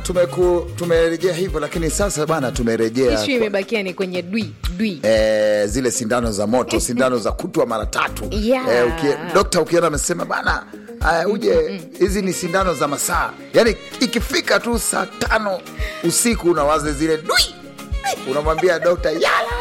tumeku tumerejea hivyo, lakini sasa bwana, tumerejea ishu kwa- imebakia ni kwenye dwi dwi eh, zile sindano za moto, sindano za kutwa mara tatu. Yeah. Eh, ukie, dokta ukiona amesema bana aya, uje hizi ni sindano za masaa, yaani ikifika tu saa tano usiku unawaza zile dwi, unamwambia dokta yala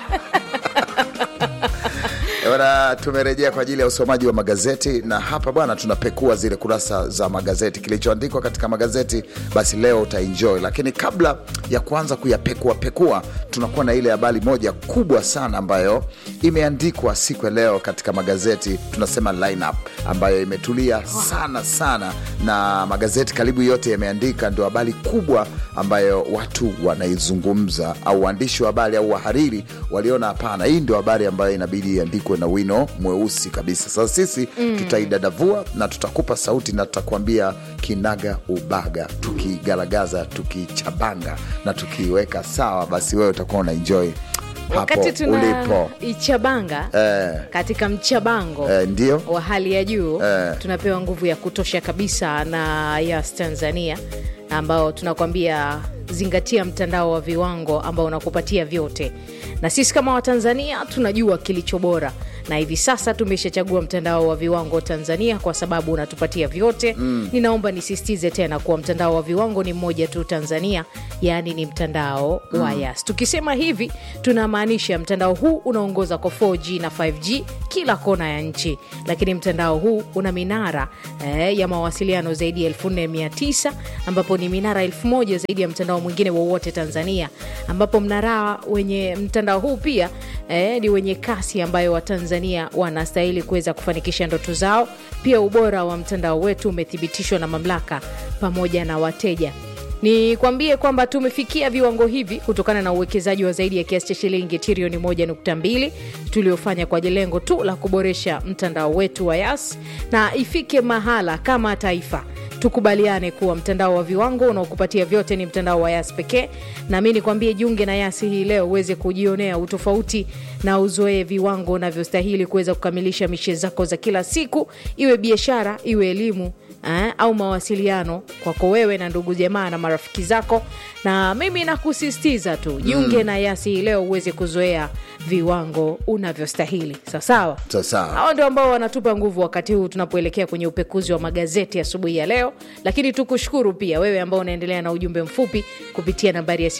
Eh, Bwana, tumerejea kwa ajili ya usomaji wa magazeti na hapa bwana, tunapekua zile kurasa za magazeti, kilichoandikwa katika magazeti, basi leo utaenjoy. Lakini kabla ya kuanza kuyapekua pekua, tunakuwa na ile habari moja kubwa sana ambayo imeandikwa siku ya leo katika magazeti, tunasema lineup ambayo imetulia sana sana, na magazeti karibu yote yameandika, ndio habari kubwa ambayo watu wanaizungumza, au waandishi wa habari au wahariri waliona, hapana, hii ndio habari ambayo inabidi iandikwe na wino mweusi kabisa. Sasa sisi tutaidadavua na tutakupa sauti na tutakuambia kinaga ubaga, tukigaragaza, tukichabanga na tukiweka sawa, basi wewe utakuwa una enjoy hapo wakati tuna ulipo. ichabanga Eh, katika mchabango eh, ndio wa hali ya juu Eh. tunapewa nguvu ya kutosha kabisa na Yas Tanzania ambao tunakwambia zingatia mtandao wa viwango ambao unakupatia vyote, na sisi kama Watanzania tunajua kilicho bora, na hivi sasa tumeshachagua mtandao wa viwango Tanzania kwa sababu unatupatia vyote. Ninaomba nisisitize tena kuwa mtandao wa viwango ni mmoja tu Tanzania, yaani ni mtandao wa Yas. Tukisema hivi tunamaanisha mtandao huu unaongoza kwa 4G na 5G kila kona ya nchi, lakini mtandao huu una minara eh, ya mawasiliano zaidi ya 4900 ambapo ni minara 1000 zaidi ya mtandao mwingine wowote Tanzania, ambapo mnara wenye mtandao huu pia eh, ni wenye kasi ambayo Watanzania wanastahili kuweza kufanikisha ndoto zao. Pia ubora wa mtandao wetu umethibitishwa na mamlaka pamoja na wateja. Ni kwambie kwamba tumefikia viwango hivi kutokana na uwekezaji wa zaidi ya kiasi cha shilingi trilioni 1.2 tuliofanya kwa lengo tu la kuboresha mtandao wetu wa Yas, na ifike mahala kama taifa tukubaliane kuwa mtandao wa viwango unaokupatia vyote ni mtandao wa Yas pekee. Na mi nikwambie, jiunge na Yasi hii leo uweze kujionea utofauti na uzoee viwango unavyostahili kuweza kukamilisha mishe zako za kila siku, iwe biashara, iwe elimu eh, au mawasiliano kwako wewe na ndugu jamaa na marafiki zako. Na mimi nakusisitiza tu jiunge na Yasi hii leo uweze kuzoea viwango unavyostahili. Sawasawa. sasa Hao ndio ambao wanatupa nguvu wakati huu tunapoelekea kwenye upekuzi wa magazeti asubuhi ya, leo. Lakini tukushukuru pia wewe ambao unaendelea na ujumbe mfupi kupitia nambari ya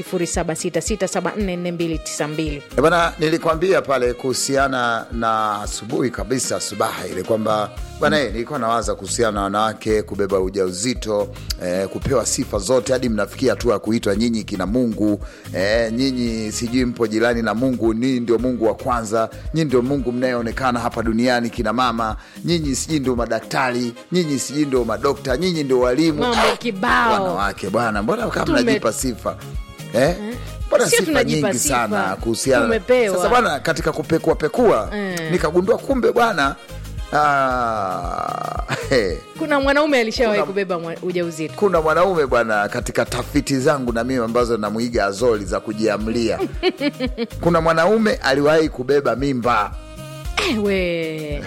0766744292. Eh, Bwana, nilikwambia pale kuhusiana na asubuhi kabisa, subaha ile kwamba bwana, eh, nilikuwa nawaza kuhusiana na wanawake kubeba ujauzito eh, kupewa sifa zote hadi mnafikia hatua ya kuitwa nyinyi kina Mungu eh, nyinyi sijui mpo jirani na Mungu, nyinyi ndio Mungu wa kwanza, nyinyi ndio Mungu mnayeonekana hapa duniani, kina mama, nyinyi sijui ndio madaktari, nyinyi sijui ndio madokta, nyinyi ndio walimu. Mambo Ah, kibao. wanawake bwana, mbona kama Tume- mnajipa sifa eh? Mbona Sio sifa tunajipa nyingi sifa. sana kuhusiana Tumepewa. sasa bwana, katika kupekua pekua Mm. nikagundua kumbe bwana ah, he, Kuna mwanaume alishawahi Kuna- kubeba mwa- ujauzito. kuna mwanaume bwana, katika tafiti zangu na mimi ambazo namwiga Azoli za kujiamlia, kuna mwanaume aliwahi kubeba mimba Eh, we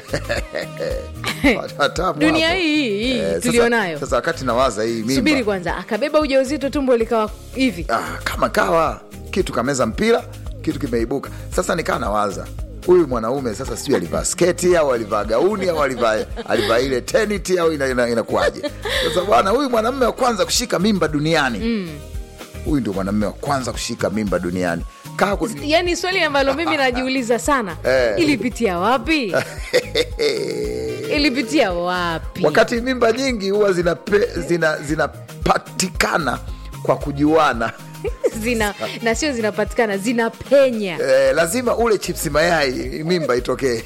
Watamu dunia hapo. hii hii Eh, sasa- tulionayo. Sasa wakati nawaza hii mimba Subiri kwanza, akabeba ujauzito, tumbo likawa hivi. ah, kama kawa kitu kameza mpira kitu kimeibuka sasa nikaa nawaza huyu mwanaume sasa sijui alivaa sketi au alivaa gauni au alivaa alivaa ile teniti au inakuwaje ina, inakuwaje? sasa bwana huyu mwanamume wa kwanza kushika mimba duniani huyu ndio mwanamume wa kwanza kushika mimba duniani kaa ku- Yaani swali ambalo mimi najiuliza sana, Eh. ilipitia wapi? Ilipitia wapi? wakati mimba nyingi huwa zinape- zina- zinapatikana kwa kujuana zina na sio zinapatikana, zinapenya. Eh, lazima ule chipsi mayai mimba itokee.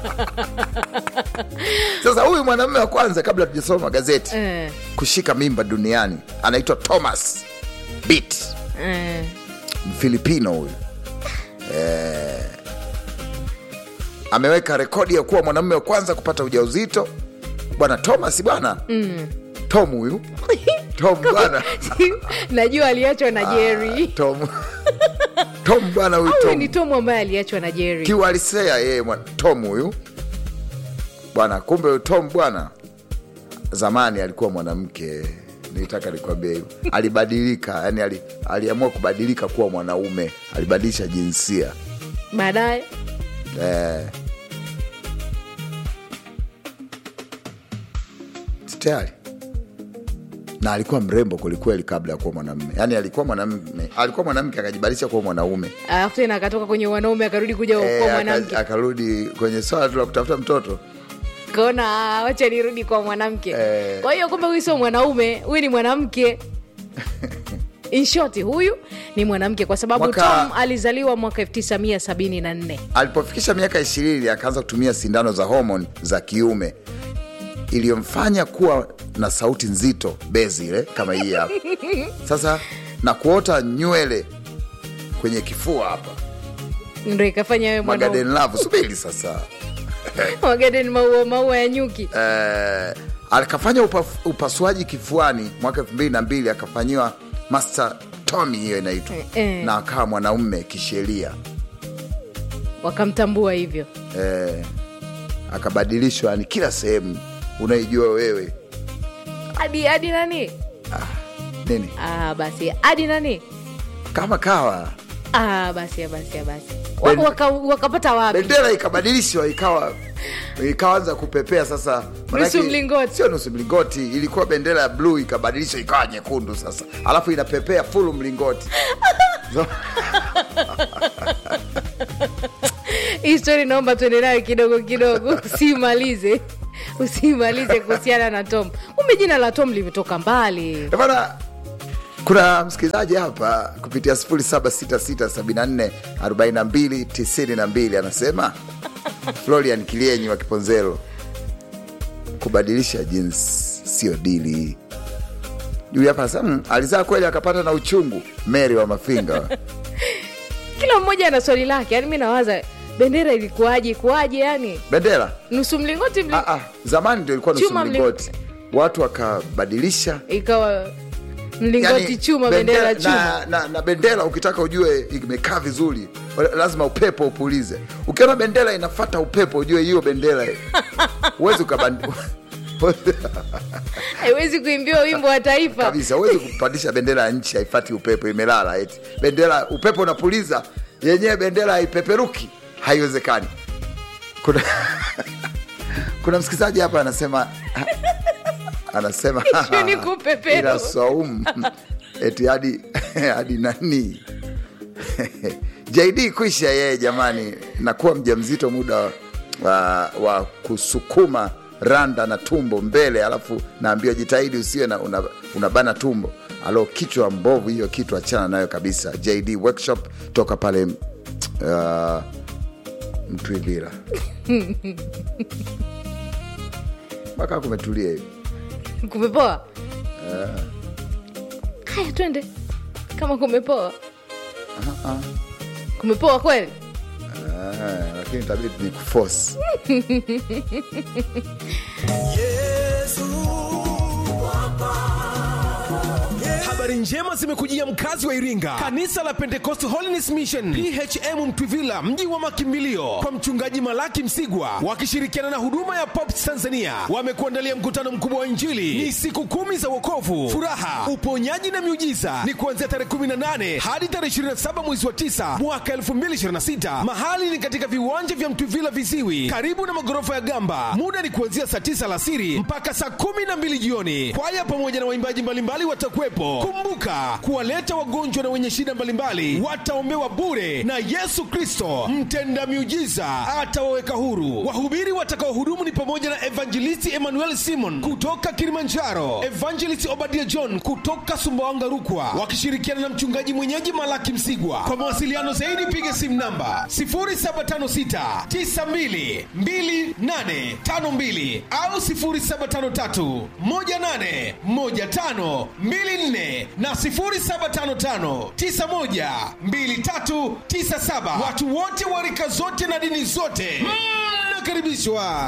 Sasa huyu mwanamume wa kwanza kabla tujasoma gazeti Eh, kushika mimba duniani anaitwa Thomas Bit, eh. Mfilipino huyu eh, ameweka rekodi ya kuwa mwanamume wa kwanza kupata ujauzito bwana Thomas bwana mm. Tom huyu Tom bwana Najua aliachwa na Jerry. Tom Tom bwana huyu Huyu Tom ni Tom ambaye aliachwa na Jerry. kiuhalisia yeye mwa- Tom huyu bwana, kumbe huyu Tom bwana zamani alikuwa mwanamke nilitaka nikwambia hivyo alibadilika yani ali, aliamua kubadilika kuwa mwanaume alibadilisha jinsia baadaye eh. tayari na alikuwa mrembo kwelikweli kabla ya kuwa mwanamume yani alikuwa mwanamume alikuwa mwanamke akajibadilisha kuwa mwanaume alafu tena akatoka kwenye wanaume akarudi kuja Eh, kwa aka- mwanamke akarudi kwenye swala tu la kutafuta mtoto kaona "Ah, wacha nirudi kwa mwanamke Eh. kwa hiyo kumbe huyu sio mwanaume huyu ni mwanamke In short, huyu ni mwanamke kwa sababu Mwaka- tom alizaliwa mwaka 1974 alipofikisha miaka ishirini akaanza kutumia sindano za homoni za kiume iliyomfanya kuwa na sauti nzito bezi ile kama hii hapa sasa na kuota nywele kwenye kifua hapa ndo ikafanya wewe mwanaume magaden love subiri sasa magaden maua maua ya nyuki eh, akafanya upa, upasuaji kifuani mwaka elfu mbili na mbili akafanyiwa master tomi hiyo inaitwa Eh. na akawa mwanaume kisheria wakamtambua hivyo eh, akabadilishwa yani kila sehemu unaijua wewe hadi hadi nani nini ah, basi hadi nani kama kawa ah, basi basi basi Wa- Ben- waka- wakapata wapi bendera ikabadilishwa ikawa ikaanza kupepea sasa manake- Nusu mlingoti. sio nusu mlingoti ilikuwa bendera ya bluu ikabadilishwa ikawa nyekundu sasa alafu inapepea fulu mlingoti hii stori naomba tuende nayo kidogo kidogo usimalize usimalize kuhusiana na tom kumbe jina la tom limetoka mbali bana kuna msikilizaji hapa kupitia 0766744292 anasema florian kilienyi wa kiponzelo kubadilisha jinsi sio dili juu hapa anasema "Mm, alizaa kweli akapata na uchungu mary wa mafinga kila mmoja ana swali lake yani mi nawaza bendera ilikuwaje ikuwaje yani bendera nusu mlingoti mli... ah, ah, zamani ndio ilikuwa nusu Chuma mli- mlingoti watu wakabadilisha ikawa mlingoti Yani, chuma bendera chuma na, na, na bendera ukitaka ujue imekaa vizuri lazima upepo upulize ukiona bendera inafata upepo ujue hiyo bendera huwezi ukabandi haiwezi kuimbiwa wimbo wa taifa kabisa huwezi kupandisha bendera ya nchi haifati upepo imelala eti bendera upepo unapuliza yenyewe bendera haipeperuki haiwezekani kuna kuna msikilizaji hapa anasema anasema Hicho ni kupeperu. ila Swaumu eti hadi hadi nani JD kuisha yeye jamani, nakuwa mjamzito muda wa, wa kusukuma randa na tumbo mbele, alafu naambiwa jitahidi usiwe na una, unabana tumbo. Alo, kichwa mbovu hiyo kitu, achana nayo kabisa. JD workshop toka pale uh, Mtwivira mpaka kumetulia hivi. kumepoa haya twende kama kumepoa kumepoa kweli Ah, lakini itabidi ni kuforce Habari njema zimekujia mkazi wa Iringa, kanisa la Pentecost Holiness Mission PHM Mtwivila, mji wa makimbilio, kwa mchungaji Malaki Msigwa wakishirikiana na huduma ya Pops Tanzania wamekuandalia mkutano mkubwa wa Injili. Ni siku kumi za wokovu, furaha, uponyaji na miujiza. Ni kuanzia tarehe 18 hadi tarehe 27 mwezi wa 9 mwaka 2026. Mahali ni katika viwanja vya Mtwivila Viziwi, karibu na magorofa ya Gamba. Muda ni kuanzia saa 9 alasiri mpaka saa 12 jioni. Kwaya pamoja na waimbaji mbalimbali watakuwepo. Kumbuka kuwaleta wagonjwa na wenye shida mbalimbali wataombewa bure, na Yesu Kristo mtenda miujiza atawaweka huru. Wahubiri watakaohudumu ni pamoja na Evangelisti Emmanuel Simon kutoka Kilimanjaro, Evangelist Obadia John kutoka Sumbawanga Rukwa, wakishirikiana na mchungaji mwenyeji Malaki Msigwa. Kwa mawasiliano zaidi piga simu namba 0756 92 2852 au 0753 18 15 24 na 0755 91 2397. Watu wote wa rika zote na dini zote mnakaribishwa.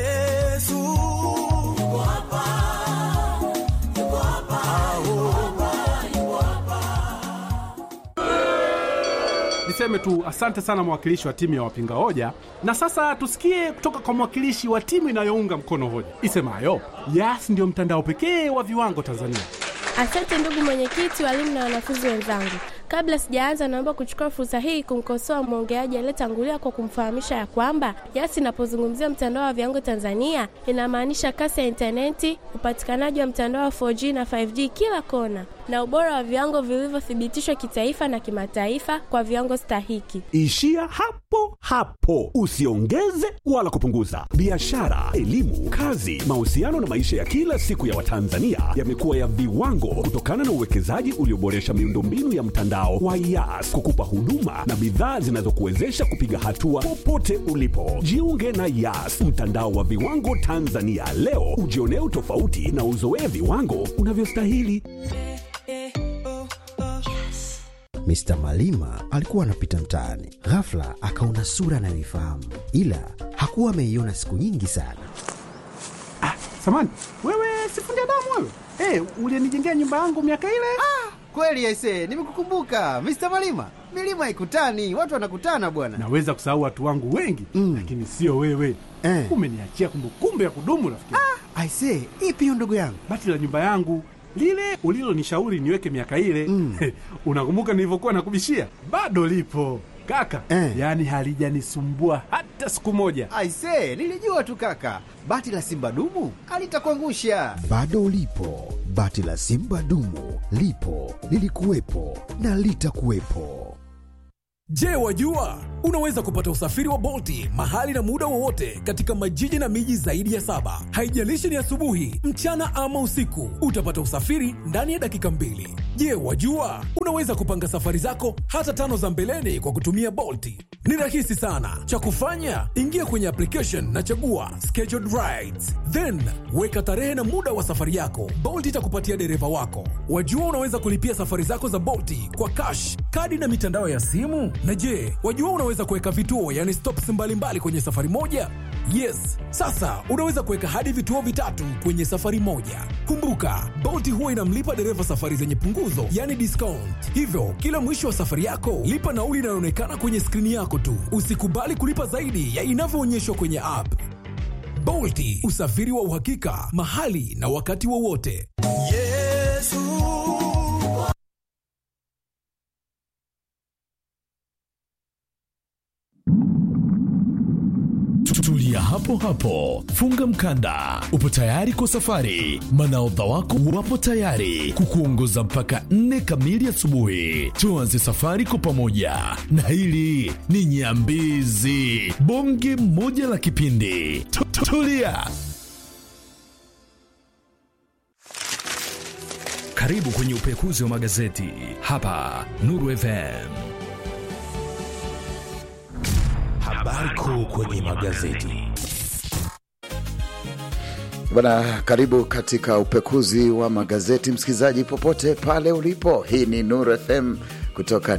Niseme tu asante sana mwakilishi wa timu ya wapinga hoja, na sasa tusikie kutoka kwa mwakilishi wa timu inayounga mkono hoja isemayo Yas ndio mtandao pekee wa viwango Tanzania. Asante ndugu mwenyekiti, walimu na wanafunzi wenzangu. Kabla sijaanza, naomba kuchukua fursa hii kumkosoa mwongeaji aliyetangulia kwa kumfahamisha ya kwamba YAS inapozungumzia mtandao wa viwango Tanzania inamaanisha kasi ya intaneti, upatikanaji wa mtandao wa 4G na 5G kila kona, na ubora wa viwango vilivyothibitishwa kitaifa na kimataifa kwa viwango stahiki. Ishia hapo hapo, usiongeze wala kupunguza. Biashara, elimu, kazi, mahusiano na maisha ya kila siku ya Watanzania yamekuwa ya viwango kutokana na uwekezaji ulioboresha miundombinu ya mtandao wa YAS kukupa huduma na bidhaa zinazokuwezesha kupiga hatua popote ulipo. Jiunge na YAS, mtandao wa viwango Tanzania leo, ujionee utofauti na uzoee viwango unavyostahili. Mr. Malima alikuwa anapita mtaani, ghafla akaona sura anayoifahamu, ila hakuwa ameiona siku nyingi sana. Samani, wewe sifundi damu wewe. Hey, ulienijengea nyumba yangu miaka ile. Kweli aise, nimekukumbuka Mr. Malima. Milima haikutani, watu wanakutana bwana. Naweza kusahau watu wangu wengi mm, lakini sio wewe Eh. Umeniachia kumbukumbu ya kudumu rafiki. Aise, ipi hiyo ndugu yangu? Bati la nyumba yangu lile ulilonishauri niweke miaka ile mm. Unakumbuka nilivyokuwa nakubishia? Bado lipo kaka Eh. yaani halijanisumbua hata siku moja. Aise, nilijua tu kaka, bati la simba dumu alitakuangusha. Bado lipo bati la Simba dumu, lipo lilikuwepo na litakuwepo. Je, wajua unaweza kupata usafiri wa Bolti mahali na muda wowote katika majiji na miji zaidi ya saba. Haijalishi ni asubuhi, mchana ama usiku, utapata usafiri ndani ya dakika mbili. Je, wajua unaweza kupanga safari zako hata tano za mbeleni kwa kutumia Bolti? Ni rahisi sana. Cha kufanya, ingia kwenye application na chagua scheduled rides, then weka tarehe na muda wa safari yako. Bolt itakupatia dereva wako. Wajua unaweza kulipia safari zako za Bolti kwa cash, kadi na mitandao ya simu. Na je, wajua unaweza kuweka vituo, yani stops mbalimbali kwenye safari moja? Yes, sasa unaweza kuweka hadi vituo vitatu kwenye safari moja. Kumbuka, Bolt huwa inamlipa dereva safari zenye punguzo, yani discount. Hivyo kila mwisho wa safari yako lipa nauli inayoonekana kwenye skrini yako tu. Usikubali kulipa zaidi ya inavyoonyeshwa kwenye app. Bolti, usafiri wa uhakika mahali na wakati wowote. Tulia hapo hapo, funga mkanda, upo tayari kwa safari. Manaodha wako wapo tayari kukuongoza mpaka nne kamili asubuhi. Tuanze safari kwa pamoja, na hili ni Nyambizi, bonge moja la kipindi. Tu- tu- Tulia. Karibu kwenye upekuzi wa magazeti hapa Nuru FM. Habari kuu kwenye magazeti. Bana, karibu katika upekuzi wa magazeti, msikilizaji popote pale ulipo. Hii ni Nur FM kutoka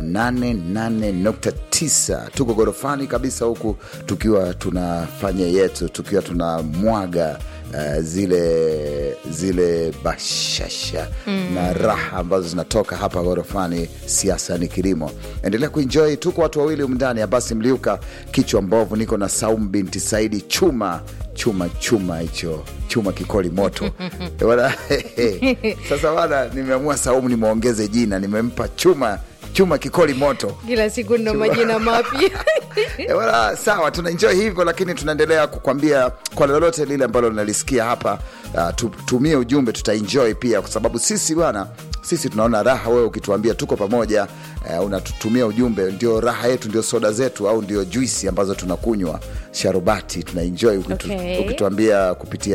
88.9 tuko gorofani kabisa huku tukiwa tunafanya yetu, tukiwa tunamwaga uh, zile zile bashasha mm. na raha ambazo zinatoka hapa gorofani. Siasa ni kilimo, endelea kuenjoy. Tuko watu wawili umndani, Abasi Mliuka kichwa mbovu, niko na Saumu binti Saidi chuma chuma chuma hicho chuma kikoli moto Bwana, sasa bana, nimeamua Saumu nimwongeze jina, nimempa chuma chuma kikoli moto kila siku ndo majina mapya Eh, wala sawa, tunaenjoy hivyo, lakini tunaendelea kukwambia kwa lolote lile ambalo linalisikia hapa, uh, tutumie ujumbe, tutaenjoy pia, kwa sababu sisi bwana, sisi tunaona raha wewe ukituambia tuko pamoja, uh, unatutumia ujumbe, ndio raha yetu, ndio soda zetu, au ndio juisi ambazo tunakunywa sharubati, tunaenjoy ukitu, Okay. ukituambia kupitia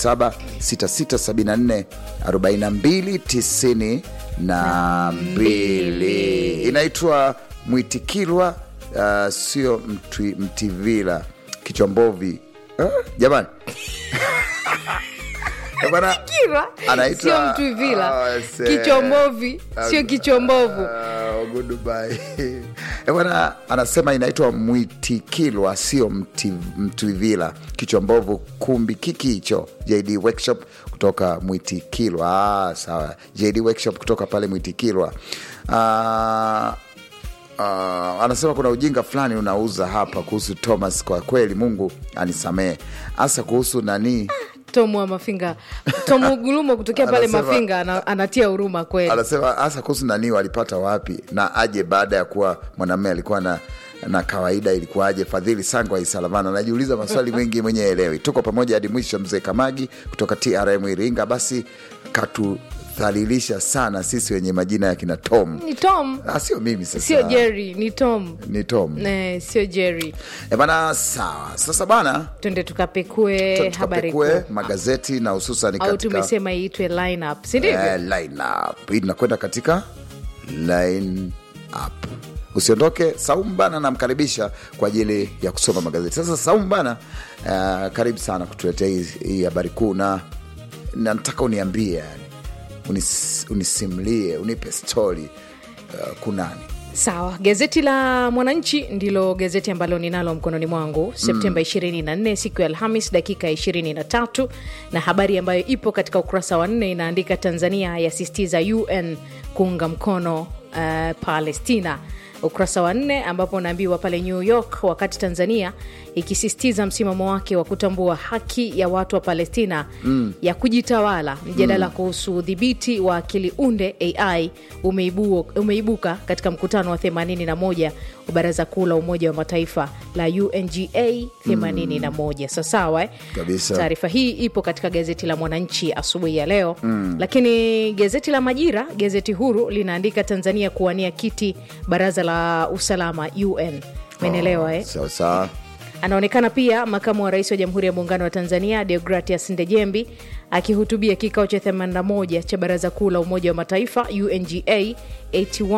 076674 42 92 inaitwa Mwitikilwa uh, sio mtwi, Mtivila kichwa mbovi uh, jamani Bwana, Kirwa anaitwa- sio mtwivila Ah, se- kichombovi sio kichombovu Ah, goodbye. Eh, bwana anasema inaitwa mwitikilwa sio mti- mtwivila kichwa mbovu kumbi kiki hicho jd workshop kutoka mwitikilwa ah, sawa jd workshop kutoka pale mwitikilwa ah, ah, anasema kuna ujinga fulani unauza hapa kuhusu thomas kwa kweli mungu anisamehe hasa kuhusu nani tomu wa mafinga tomu gulumo kutokea pale Anasema- mafinga ana, anatia huruma kweli anasema hasa kuhusu nani walipata wapi na aje baada ya kuwa mwanamume alikuwa na na kawaida ilikuwaje fadhili sangwa isalavana anajiuliza maswali mengi mwenye elewi tuko pamoja hadi mwisho mzee kamagi kutoka trm iringa basi katudhalilisha sana sisi wenye majina ya kina tom ni tom Ah, sio mimi sasa sio jerry ni tom ni tom eh, sio jerry e bana sawa sasa bana twende tukapekue habari tukapekue kuu magazeti na hususan au katika tumesema iitwe lineup si ndivyo eh, line up hii tunakwenda katika line up usiondoke saumu bana namkaribisha kwa ajili ya kusoma magazeti sasa saumu bana uh, karibu sana kutuletea hii hii habari kuu na na nataka uniambie yani unis, unisimlie unipe stori uh, kunani sawa gazeti la mwananchi ndilo gazeti ambalo ninalo mkononi mwangu septemba 24 siku ya alhamis dakika 23 na habari ambayo ipo katika ukurasa wa nne inaandika tanzania yasistiza un kuunga mkono uh, palestina ukurasa wa nne ambapo unaambiwa pale new york wakati tanzania ikisisitiza msimamo wake wa kutambua haki ya watu wa palestina mm. ya kujitawala mjadala mm. kuhusu udhibiti wa akili unde ai umeibu, umeibuka katika mkutano wa 81 wa baraza kuu la umoja wa mataifa la unga 81 mm. sasawa eh? Kabisa. taarifa hii ipo katika gazeti la mwananchi asubuhi ya leo mm. lakini gazeti la majira gazeti huru linaandika tanzania kuwania kiti baraza la usalama un menelewa eh? sawa sawa anaonekana pia makamu wa rais wa jamhuri ya muungano wa tanzania deogratias ndejembi akihutubia kikao cha 81 cha baraza kuu la umoja wa mataifa unga 81